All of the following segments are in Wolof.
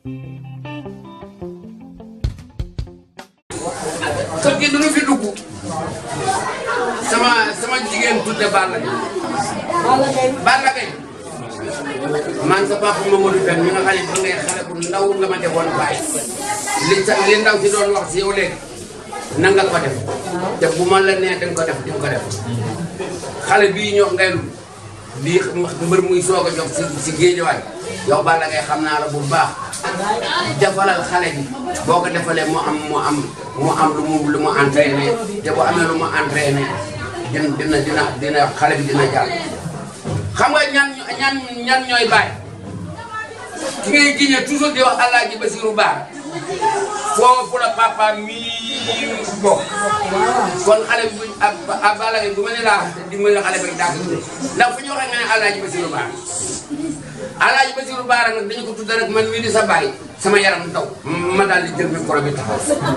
kër gi duñu fi dugg sama sama jigéen tudde Balla Gaye Balla Gaye man sa papa Mamadou Pène mi nga xam ne ba ngay xale bu ndaw nga ma defoon bàyyi li sa li ndaw si doon wax si yow léegi na nga ko def te bu ma la nee dañ ko def di ko def xale bii ñoo ngay bii mbër muy soog a jox si si géejawaay yow Balla Gaye xam naa la bu baax defalal xale bi boo ko defalee mu am mu am mu am lu mu lu mu entraîné te bu amee lu mu entraîné dina dina dina dina xale bi dina jàll. xam nga ñan ñan ñan ñooy bàyyi ki ngay giñe toujours di wax Alaaji Basiru Baar foofu la papa mii bokk kon xale bi ak ak Balla Gaye bu ma ne laa dimbali xale bi rek daa ko tuddee ndax fu ñu waxee nga ne Alaaji Basiru Baar Alaaji Basiru Baar nag dañu ko tudd rek man mii di sa baay sama yaram daw ma daal di jël micro bi taxaw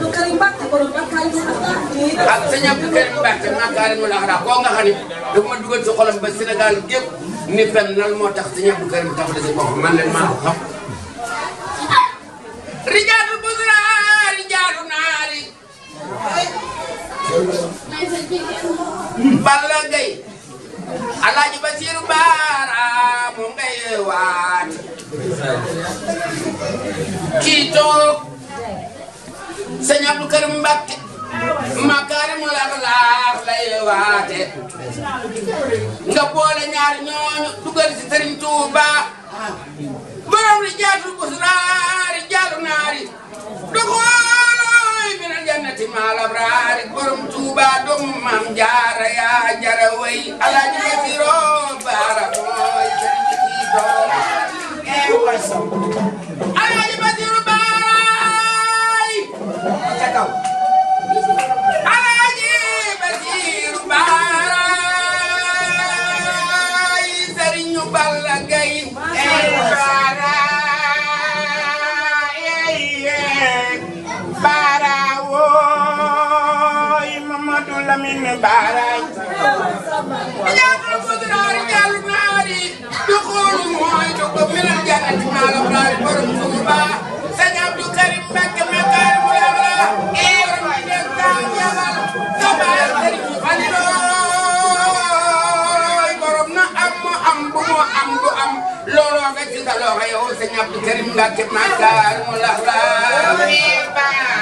ak sëñ Abdou Karim Mbacke Makaarim al Axlaaq koo nga xam ne dafa ma dugal ci xolam ba Sénégal gépp ni fen nal moo tax sëñ Abdou Karim tafale si bopp man leen maa ko xam rijaalu busra rijaalu naari Balla Gaye Alaaji Basiru Baara moom ngay waat kii toog sëñ Abdou Karim Mbacke Makaarimul Axlaaq lay waate nga boole ñaari ñooñu dugal ci Sëriñ Tuuba borom rijaatul busra rijaalu naari doxooloy minal jannati maal abraari borom Tuuba doomu Maam Jaara yaa jara way Alaaji Basiru Baara mooy sëriñ kii doom Alaaji Basiru Baay ca kaw Alaaji Basiru Baay sëriñu Balla Gaye Baara Baara wooy Mamadou Lamine Baara rijaatul busra rijaalu naari duxulu mooy dugg minal jannati maal abraari borom Tuuba sëñ Abdou Karim Mbacke Makaarimul Axlaaq borom den taan yabal kabaar sëriñ Falilooy borom na am mu am bu mu am du am looloo nga ci sa loxo yow sëñ Abdou Karim Mbacke Makaarimul Axlaaq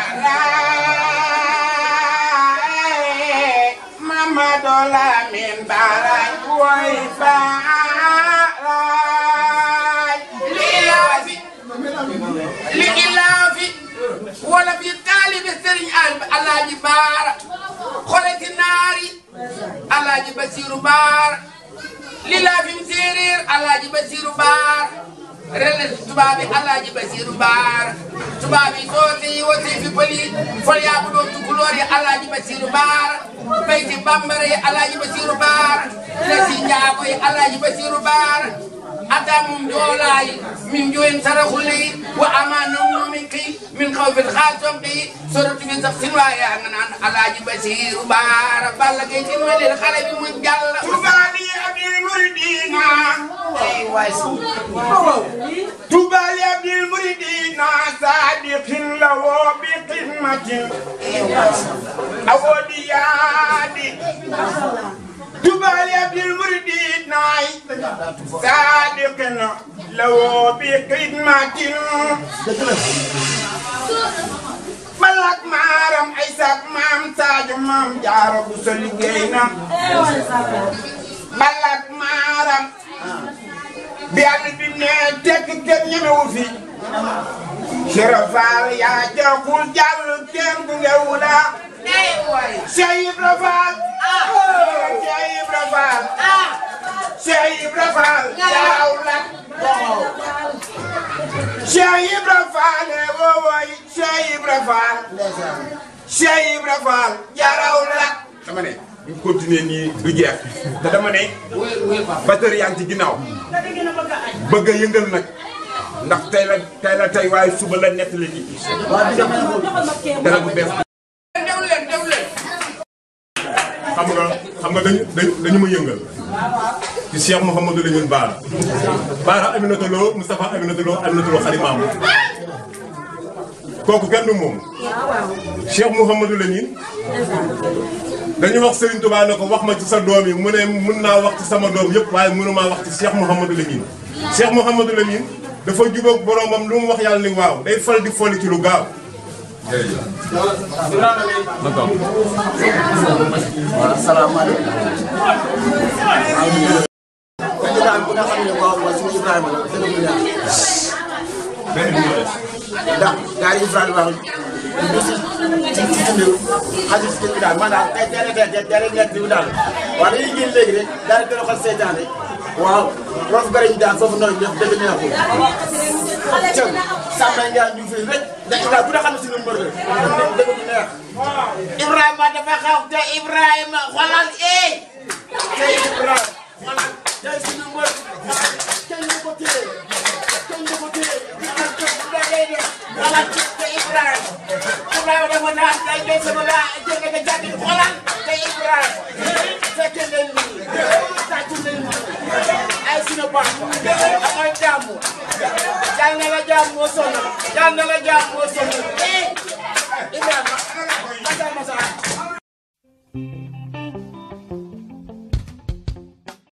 Mamadou Lamine Baara wooy Baara li ilaafi li ilaafi wala fi taalibe sëriñ Alaaji Baara xole ci naari Alaaji Basiru Baara li laafim séeréer Alaaji Basiru Baara rele tubaab bi Alaaji Basiru Baara tubaab yi soose yi wote fi pëli fol yaa bu doon tukulóor yi Alaaji Basiru Baara bayti bambara yi Alaaji Basiru Baara lesi njaago yi Alaaji Basiru Baara أتام جولاي من جوين سرخلي وأمانهم منك من خوف الخاتم بي سورة في تفسير ويا عن على بشير بار بلغت ولي الخلب مجل Tubaali Abdul Muridina Tubaali Abdul Muridina Sadiqin lawo bi qimmatin awodiyadi Tubaali Abdul Muridina Sadiqin lawo bi qimmatin Balak maaram ay sak maam Sadio maam Jaara bu sa liggéey na balak maaram bi àll bi ne tekk kenn ñemewu fi Serafal yaa joxul jàll kenn bu ngewu la Cheikh Ibra Fall Cheikh Ibra Fall Cheikh Ibra Fall yaaw la Cheikh Ibra Fall wowoy Cheikh Ibra Fall Cheikh Ibra Fall jaraw la dama ne bu continuer nii du jeex te dama ne batteur yaa ngi ci ginnaaw bëgg a yëngal nag ndax tey la tey la tey waaye suba la nett la nit dara bu bees dew leen dew leen xam nga xam nga dañu dañu dañu ma yëngal ci Cheikh Mouhamadou Lamine Bara Bara Aminata Lo Moustapha Aminata Lo Aminata Lo xarit maamu kooku kenn du moom Cheikh Mouhamadou Lamine dañu wax Serigne Touba ne ko wax ma ci sa doom yi mu ne mun naa wax ci sama doom yëpp waaye mënumaa wax ci Cheikh Mouhamadou Lamine Cheikh Mouhamadou Lamine dafa jubóog boromam lu mu wax yàlla ni waaw day fal di folli ci lu gaaw waaw salaamaaleykum. dañu daan bu nga xam ne waaw mooy suñu Ibrahima la dëgg bu neex. ndax gars yi Ibrahima wax ñu si ci ci dundal xajul si kër daal maanaam tey teel a teel teel teel a nekk bi daal waaw dañuy génn léegi rek daal di gën a xool seytaane waaw roof garañ daal foofu noonu def dëgg neexul. cëw Samba Ndiaye ñu fi rek dañ daal bu nga xam ne suñu mbër la dëgg bu neex. Ibrahima dafa xaw te Ibrahima xoolal eh. tey Ibrahima voilà tey suñu mbër kenn du ko téye kenn du ko téye ak képp ku dee dee xoolal te Ibrahima. Ibrahima dafa naan day béy sama laa jënd nga jàpp xoolal te Ibrahima. fekkee leen nii tàcc leen nii ay suñu baax amoy jàmm yal na la jàmm moo sonn yal na la jàmm moo sonn